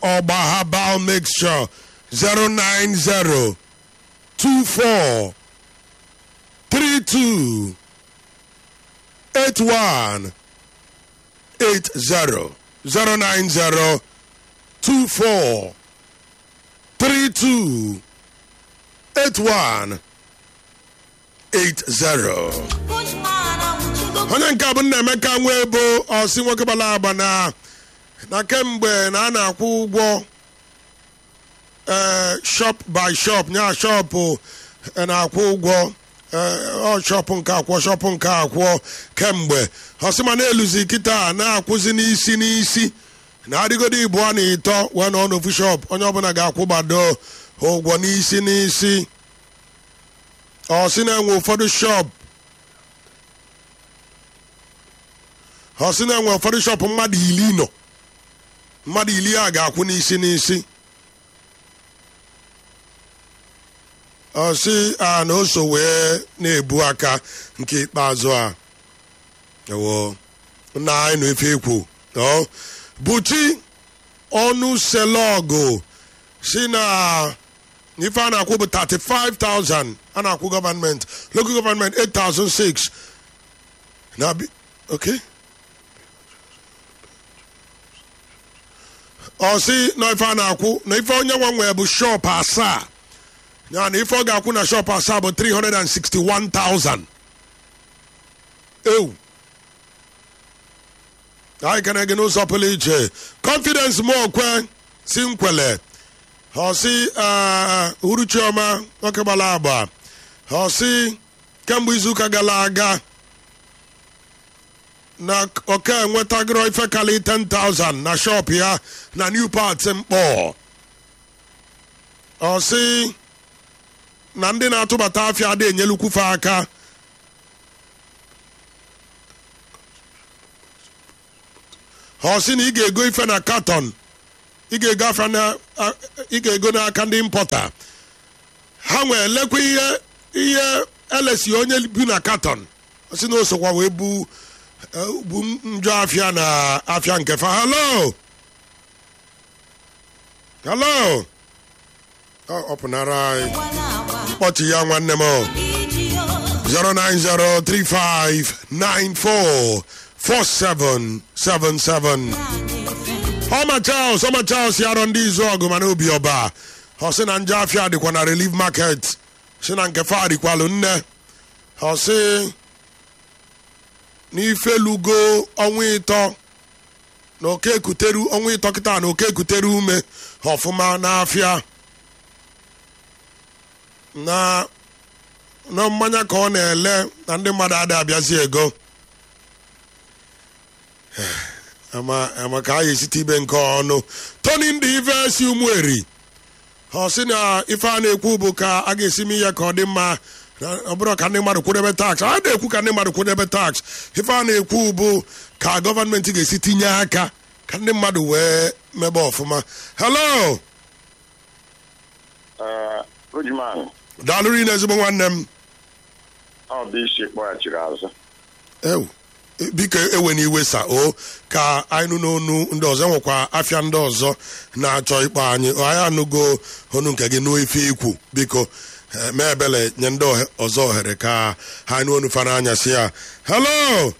ọgba herbal mixture 090 24 32 81 80 090 24 32 81 80 onye nke a bụ Nnaemeka nwa ebo ọsị nwoke gbara agba na na kemgbe na a na-akwụ ụgwọ ee shop by shop nya shọpụ na-akwụ ụgwọ ọ shọpụ nke akwụọ shọpụ nke akwụọ kemgbe ọsịma na-eluzi kịta na-akwụzi n'isi n'isi na-adịgodo ịbụọ na ịtọ wee nọ n'ofu shop onye ọbụla ga-akwụ gbado ụgwọ n'isi n'isi ọsị na-enwe ụfọdụ shop ọsị na-enwe ụfọdụ shop mmadụ iri nọ mmadụ iri a ga-akwụ n'isi n'isi ọsị a na oso wee na-ebu aka nke ikpeazụ a ewo nna anyị nọ efe ekwu buchi ọnụ selọgụ si na ife a na-akwụ bụ 35,000 a na-akwụ gọọmenti local gọọmenti 8,006 na okay ọ sị na ife a na-akwụ na ife onye nwa nwee bụ shop asaa ya na ife ọ ga-akwụ na shop asaa bụ 361,000 ewu anyị kene gị n'ụzọ pụrụ iche confidence m okwe si nkwele ọ sị uruchioma nwoke gbara agba ọ sị kemgbe izuụka gara aga na oke enwetagoro ife kali 10,000 na shop ya na new parts mkpọ ọ sị na ndị na-atụbata afịa adị enyelukwufe aka ọ sị na ị ga-ego ife na katon ị ga-ego afịa na ị ga-ego n'aka ndị mpọta ha nwee lekwa ihe ihe elesi onye bi na katon ọ sị na osokwa wee bu bu njọ afịa na afịa nke fa hello hello ọ pụnara anyị kpọchi ya nwanne m 09035944777 ọma Charles ọma Charles yarọ ndị izu ọgụ mana obi ọba ọ sị na njọ afịa dịkwa na relief market si na nke fa dịkwalụ nne ọ sị n'ifelugo ọnwa ịtọ na oke ekuteru ọnwa ịtọ kịta na oke ekutere ume ọfụma n'afịa na na mmanya ka ọ na-ele na ndị mmadụ ada abịazi ego ama ka a ga-esite ibe nke ọnụ toni ndị ife si ụmụeri ọ sị na ife a na-ekwu bụ ka a ga-esi m ihe ka ọ dị mma ọ bụrụ ka ndị mmadụ kwụdebe tax a na-ekwu ka ndị mmadụ kwụdebe tax ife a na-ekwu bụ ka gọọmenti ga-esi tinye aka ka ndị mmadụ wee mebe ọfụma hello daalụrụ ị na ezigbo nwanne m ọ bụ isi kpọghachiri azụ ewu biko ewe n'iwe sa o ka anyị nụ n'onu ndị ọzọ nwekwa afịa ndị ọzọ na-achọ ịkpọ anyị anyị anụgo onu nke gị n'ife ikwu biko mee ebele nye ndị ọzọ ohere ka ha nụ onu fara anya si ya hello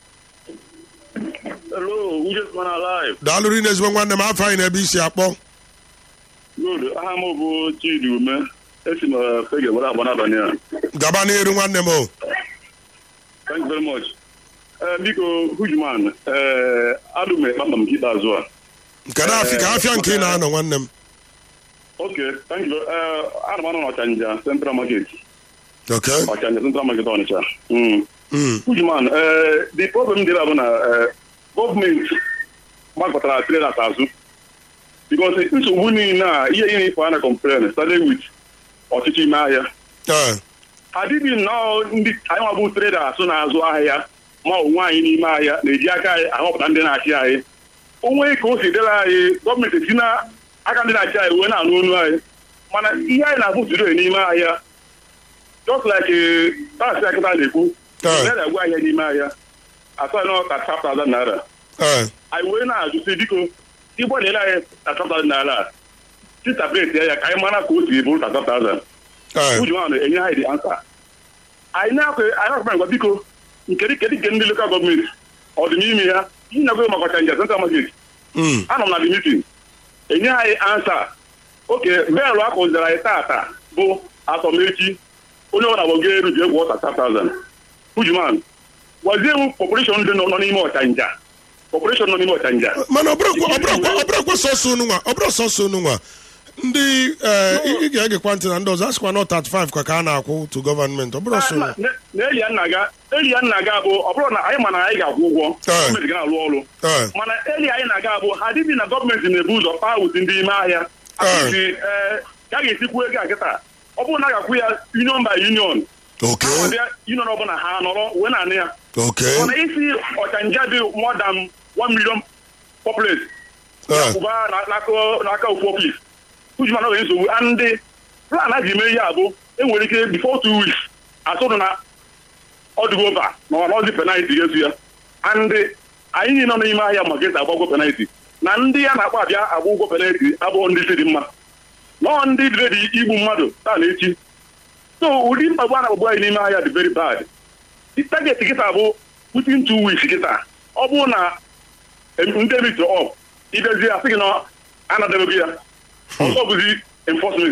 Hello, Njesman Alive. daalụrụ ị na-ezigbo nwanne m afọ anyị na-ebe isi akpọ Good. Aha m bụ Chidi Ume. Esi m Fege were agba n'abalị a. gaba n'iru nwanne m o Thank you very much. Ee, biko, Hujman, ee, adụ m ekpakpa m nke ikpeazụ a. nke na-afị ka afịa nke ị na-anọ nwanne m Okay, thank you. Ee, ana m anọ n'Ọchanja Central Market. ok Ọchanja Central Market Ọnịcha. Mm. Mm. Hujman, ee, the problem dị ebe a bụ na ee, gọọmenti gbakọtara traders azụ. Because nsogbu niile a ihe ihe ifo a na complain started with ọchịchị ime ahịa. ee adịghị nnọọ ndị anyị nwa bụ traders na-azụ ahịa ma onwe anyị n'ime ahịa na-eji aka anyị ahọpụta ndị na-achị anyị onwe ka o si dịrị anyị gọọmenti esi na aka ndị na-achị anyị wee na-anụ onu anyị mana ihe anyị na-abụ today n'ime ahịa just like taasị akịta na-ekwu Ee. na na-agwa ahịa n'ime ahịa asọ nọ ka 5,000 naira ee anyị wee na-ajụsị biko igbo na-ele anyị tatata n'ala tita pleti ya ka anyị mara ka o si bụrụ tatata Eh, uju ahụ enye anyị dị ansa anyị na-akwa anyị na-akwa ngwa biko nke kedu nke ndị lokal gọọmenti ọ dị n'ime ya nyego maka ọchanja central market mm, anọ m na the meeting enye anyị ansa oke belu a kụziri anyị tata bụ asọmechi onye ọbụla gbogo eru ji egwu ọta 5000 ujuman gwazie m population ndị nọ nọ n'ime ọchanja population nọ n'ime ọchanja mana ọ bụrụkwa- ọ bụrụkwa ọ bụrụkwa sọsọ unu nwa ọ bụrụ sọsọ unu nwa ndị eh, ị ị ga-egekwa ntị na ndị ọzọ asịkwa na 35 ka ka a na-akwụ to gọọmenti ọ bụrụ sọ unu na na eli ya nna ga eli ya nna ga bụ ọ bụrụ na anyị ma na anyị ga-akwụ ụgwọ Eh. gọọmenti ga na-alụ ọrụ Eh, mana eli anyị na-aga bụ ha dịbi na gọọmenti na-ebu ụzọ paa wuti ndị ime ahịa akụzi ee ka a ga-esikwu ego a kịta ọ bụrụ na a ga-akwụ ya union by union ok ha bịa union ọbụla ha nọrọ wee na-anị ya ok mana isi ọchanja dị more than 1 million populate Eh, kwụba na- n'aka- n'aka ofu ọfis ujima na nwere nsogbu ndị plan a ji mee ihe a bụ enwere ike before two weeks asụrụ na ọdịgo ova ma ọ na ọzi penalti ga-esu ya ndị anyị niile nọ n'ime ahịa maka esi agba ụgwọ penalti na ndị ya na-akpa abịa agba ụgwọ penalti abụghị ndị si dị mma nọọ ndị dị ready igbu mmadụ taa na echi so ụdị mkpagbu a na-akpagbu anyị n'ime ahịa dị very bad target kịta bụ within two weeks kịta ọ bụrụ na ndị emitri ọf idezie asị gị na anadebego ya ọzọ bụzi enforcement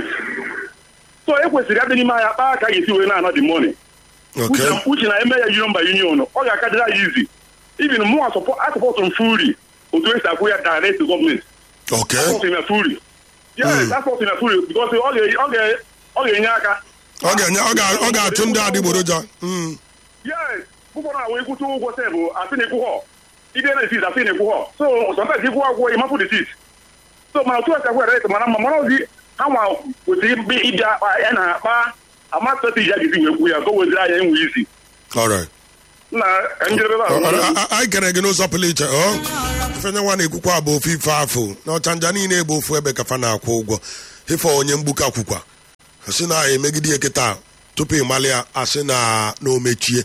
so e kwesịrị adị n'ime ahịa kpaa ka a ga-esi wee na-ana the money ok uche na- uche na eme ya union by union ọ ga-akadịrị anyị izi even mụ asọpọtụ m furi otu esi akwụ ya direct to gọọmenti ok asọpọtụ m ya furi yes asọpọtụ m ya furi because ọ ga- ọ ga- ọ ga-enye aka ọ ga-enye ọ ga- ọ ga-achụ ndị adịgboroja Mm, yes ụfọdụ na-awụ ịkwụta ụgwọ sebụ asị na ịkwụghọ ide na esit asị na ịkwụghọ so sometimes ịkwụghọ akwụkwọ ịmapụ the seat so mana otu esi akwụ ya direct mara mma mana ozi ha nwa kwesịrị ịbị- ịbịa akpa ya na akpa ama strategy a ga-esi wee kwuo ya ka o weziri anya enwe isi all right. na ka njedebe Ọ- ọ- ahụ a- a- anyị kere gị n'ụzọ pụrụ iche ọ ifenye nwa na-ekwukwa bụ ofu ife afụ na ọchanja niile bụ ofu ebe kafa na-akwụ ụgwọ ife onye mgbuka kwukwa asị na emegide ya kịta tupu ịmalị ya asị na na o mechie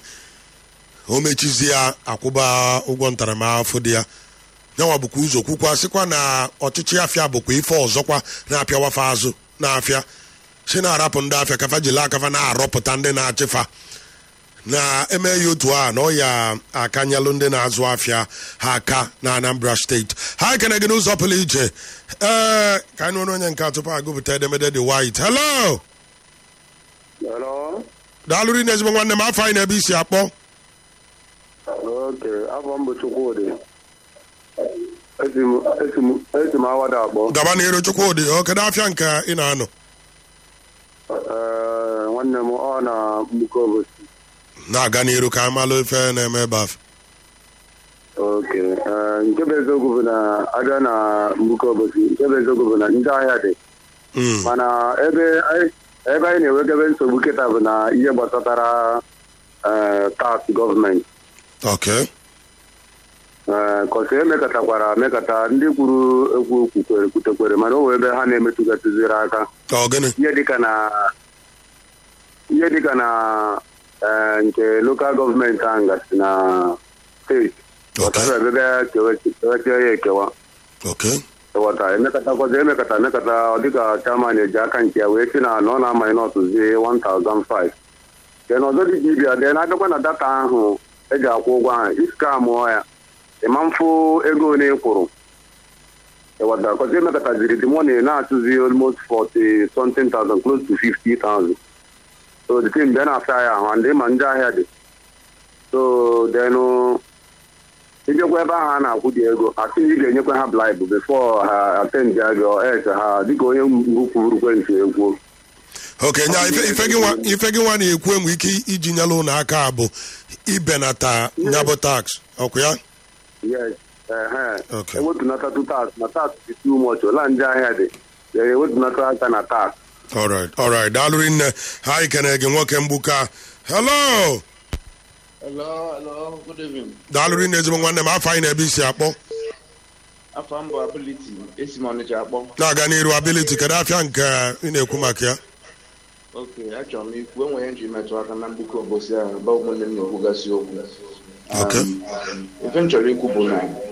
o mechizie ya akwụba ụgwọ ntaramahụhụ dị ya nyanwa bụkwa ụzọ kwukwa sịkwa na ọchịchị afịa bụkwa ife ọzọkwa na-apịawafa azụ na-afịa si na-arapụ ndị afịa kafa jiri akafa na-arọpụta ndị na-achịfa na-eme ya otu a na ọ ya akanyelụ ndị na-azụ afịa ha aka na anambra steeti ha ekene gị n'ụzọ pụrụ iche ee ka anyị nwere onye nke a tupu agụpụta edemede dị white hello Hello. daalụrị na ezigbo nwanne m afọ anyị na-ebe isi akpọ Oke, afọ m bụ Chukwudị. Esi m esi m esi m awada akpọ. gaba na ero chukwudị ọ kedu afịa nke ị na-anọ Ee, nwanne m ọ na mbuko obosi. na-aga n'iru ka anyị malụ ife na-eme ebe afọ Oke, ee, nke bụ eziokwu bụ na abịa na mbuko obosi, nke bụ eziokwu bụ na ndị ahịa dị. Mm, Mana ebe anyị ebe anyị na-enwegebe nsogbu kịta bụ na ihe gbasatara ee tax gọọmenti. okay Ee, kọsị emekọtakwara emekọta ndị kwuru ekwu kwukwere kwutekwere mana o wee ebe ha na-emetụgatụziri aka. ọ gịnị ihe dịka na ihe dịka na eh, nke lokal gọọmenti ahụ gasị na steeti Okay. ọtara ebe kewechie ya ekewa okay ewata emekọtakwazi emekọta emekọta ọ dịka chairman eji aka nke ya wee si na na ọ na-amanye n'ọtụzi 1005 den ọzọ dị ka ibia den abịakwa na data ahụ eji akwụ ụgwọ ahụ iska mụọ ya ịma mfụ ego ole ị kwụrụ ewata kọzi emekọtaziri the money na-atụzi almost 40 something thousand close to 50,000 so the thing bịa na-afịa ya ahụ ndị ma ndị ahịa dị so then ijekwa ebe ahụ a na-akwụ dị ego asị na ị ga-enyekwa ha blaịbụ bifo ha atend ya gị et ha dịka onye mgbu kwuru ekwentị ekwuo oke nya ife ife gị nwa ife gị nwa na-ekwu enwe ike iji nyere ụlọ aka bụ ibenata nyabụ tax ọkụ ya yes ehe Okay. ewetunata tu tax na tax dị too much ola ndị ahịa dị ya ewetunata aka na tax alright alright daalụrị nne ha ikene gị nwoke mgbuka hello Hello, hello, good evening. daalụrị nne ezigbo nwanne m afọ anyị na-ebe isi akpọ Afọ m bụ Ability, esi m Ọnịcha akpọ. na-aga n'iru ability kedu afịa nke ị na-ekwu maka ya Oke, achọrọ m ikwu enwere nji metụ aka na mgbuke obosi ahụ ebe ụmụnne m na-ekwugasị okwu. Okay. Um, Ife m chọrọ ikwu bụ na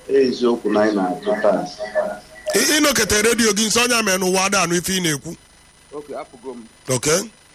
eziokwu na anyị na-atụ taa Ị- ịnọkọta redio gị nso onye mere n'ụwa ada anụ ife ị na-ekwu oke apụgo m ok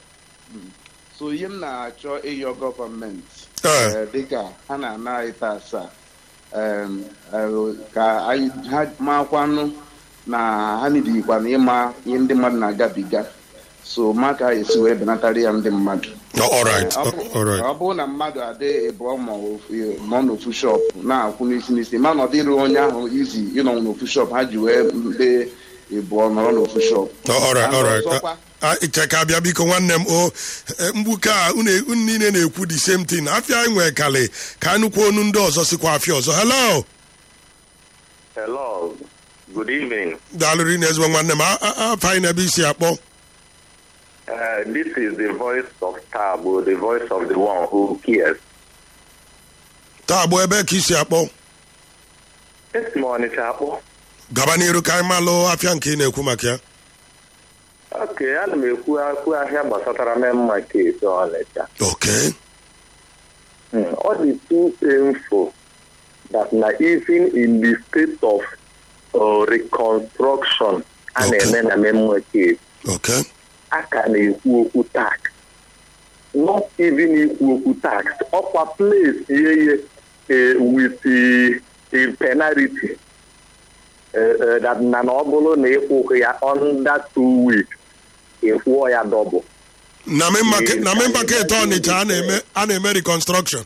so ihe m na-achọ ịyọ gọọmenti Ee. eh, dịka ha na-ana anyị taa asaa em, eh, ka anyị ha makwanụ na ha nidikwa na ịma ihe ndị mmadụ na-agabiga so ma ka esi wee benatara ya ndị mmadụ Oh, all right Ọ bụ- Oh, all right ọ bụrụ na mmadụ adị ịbụọ ma ofu- nọ n'ofu shop na-akwụ n'isi n'isi ma na ọ dịrị onye ahụ izi ịnọ n'ofu shop ha ji wee ndị ịbụọ nọrọ n'ofu shop Oh, all right And all right ọzọkwa, Ah, iche ka abịa biko nwanne m o eh, mgbuke a unu unu niile na-ekwu the same thing afịa anyị nwee kali ka anyị nụkwa onu ndị ọzọ sikwa afịa ọzọ hello Hello. Good evening. daalụrị na ezigbo nwanne m A- a- afọ anyị n'ebe isi akpọ Uh, this is the voice of Tabo, the voice of the one who cares. taa bụ ebe ka isi akpọ This morning, Chapo. gaba n'iru ka anyị malụ afịa nke ị na-ekwu maka ya Okay, ana m ekwu akwu ahịa gbasatara main market Ọnịcha. ok Hmm, Ọ dị too painful that na even in the state of uh, reconstruction a Okay. na-eme na main market, ok a ka na-ekwu okwu tax. Not even ikwu okwu tax. Ọkwa place ihe ihe with the, the penalty. Uh, uh, that na na ọ bụrụ na ịkwụghị ya under two weeks, ịkwụọ ya double. na main market na main market ọnịcha a na-eme a na-eme reconstruction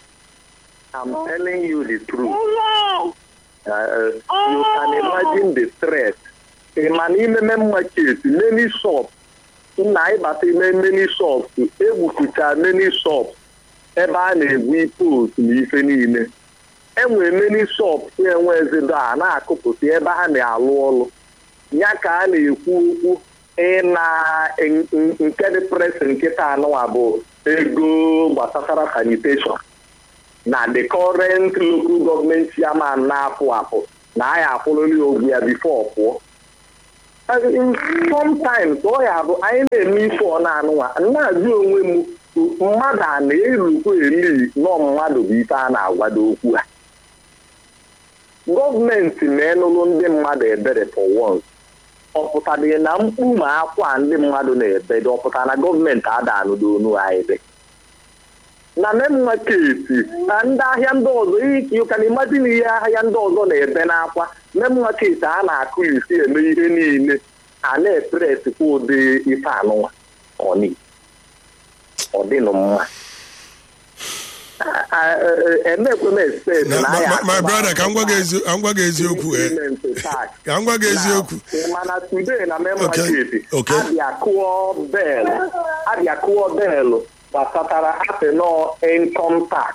I'm telling you the truth. Uh, uh, you can imagine the stress. Ị ma na ime main market, many shops, nna ịbata ime many shops, egbutucha many shops ebe a na-egbu post na ife niile. enwere many shops enwezido a na-akụpụta ebe ha na-alụ ọrụ ya ka a na-ekwu okwu ịna n- n- nke dị pres nkịta anụwa bụ ego gbasatara sanitation na the current local government chairman na-apụ apụ na anyị akwụrụli ogwu ya before pụọ sometimes ọ ya bụ anyị na-eme ife ọ na-anụwa na-ajụ onwe m mmadụ a na-erukwa eli nọ mmadụ bụ ife a na-agwado okwu ha gọọmenti na-enụrụ ndị mmadụ ebere for once ọ pụtara na mkpu ma akwa ndị mmadụ na-ebedo ọ pụtara na gọọmenti ada anụdo onu anyị dị na main market na ndị ahịa ndị ọzọ ihe you can imagine ihe ahịa ndị ọzọ na-ebe n'akwa main market a na-akụ isi eme ihe niile a na-epresikwa ụdị ife anụnwa ọni ọ dịnụ mma emekwe m expect Na- na my- anyị my- my akụba brother ka m gwa gị ezi- ka m gwa gị eziokwu eh. increment tax. ka m gwa gị eziokwu Now, mana today na main Okay, market okay. abịa kụọ belu abịa kụọ belu gbasatara apịnọ income tax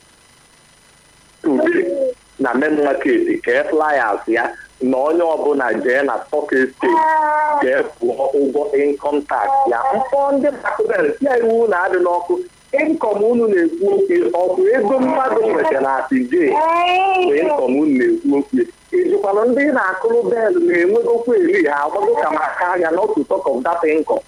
today na main market kee flyers ya na onye ọbụla jee na stock exchange jee kwụọ ụgwọ income tax ya mkpọ ndị bakbel ya iwu na-adị n'ọkụ income unu na-ekwu okwu ọkụ ego mmadụ nweta na atije bụ income unu na-ekwu okwu ejikwana ndị na-akụrụ bel na-enwegokwa eri ha agbago ka maka ahịa not to talk of that income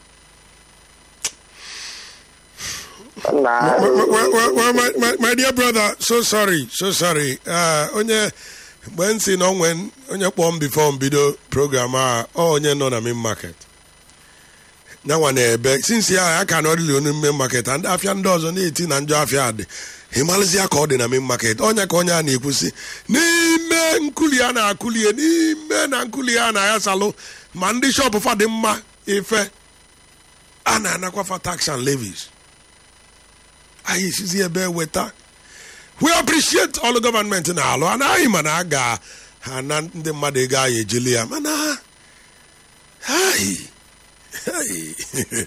na well, well, well, well, my, my, my dear brother so sorry so sorry uh, onye mgbe m si na onwe onye kpọọ m before m bido program a ọ onye nọ na main market nyanwa na-ebe since ya a ka na ọdịli onu main market and afịa ndị ọzọ na-eti na njọ afịa dị ịmalụzia ka ọ dị na main market onye ka onye a na-ekwusi n'ime nkuli a na-akụlie n'ime na nkuli a na-ayasalụ ma ndị shọpụ fa dị mma ife a na-anakwafa tax and levies anyị esizi ebe weta we appreciate all gọọmenti na-alụ anaghị mana a ga ha na ndị mmadụ ego anyị ejili ya mana hai hai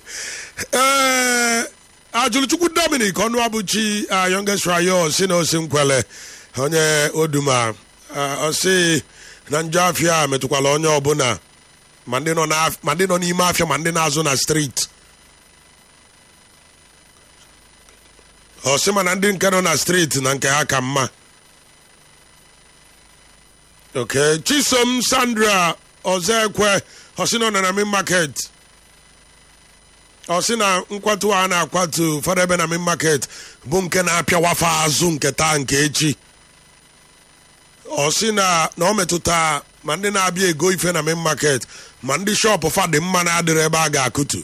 ee ajụlụchukwu dominic ọnụ abụchi youngest rayo si na osi nkwele onye oduma ọsị na njọ afịa metụkwala onye ọbụla ma ndị nọ n'af- ma ndị nọ n'ime afịa ma ndị na-azụ na street ọ sị ma na ndị nke nọ na steeti na nke ha ka mma ok chisom sandra ọzọ ekwe ọ sị na ọ nọ na main market ọ sị na nkwatu a na-akwatu ụfọdụ ebe na main market bụ nke na-apịawafa azụ nke taa nke echi ọ sị na na ọ metụta ma ndị na-abịa ego ife na main market ma ndị shọpụ fa dị mma na-adịrị ebe a ga-akụtu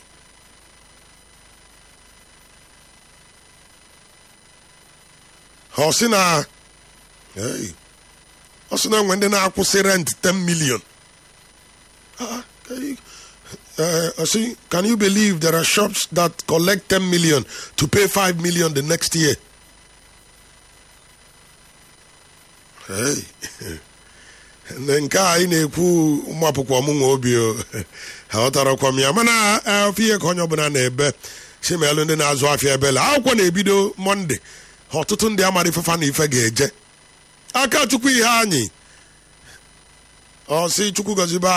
ọ sị na Hey. ọ sị na enwe ndị na-akwụsị rent 10 million Ah, okay. Uh, I see, can you believe there are shops that collect 10 million to pay 5 million the next year? Hey. Na nke a anyị na-ekwu ụmụ akwụkwọ m nwe obi o aghọtarakwa m ya mana eh, ofe ihe ka onye ọbụla na-ebe si ma elu ndị na-azụ afịa ebele akwụkwọ na-ebido mọnde ọtụtụ ndị amara ifefa na ife ga-eje aka chukwu ihe anyị ọ sị chukwu gọzibe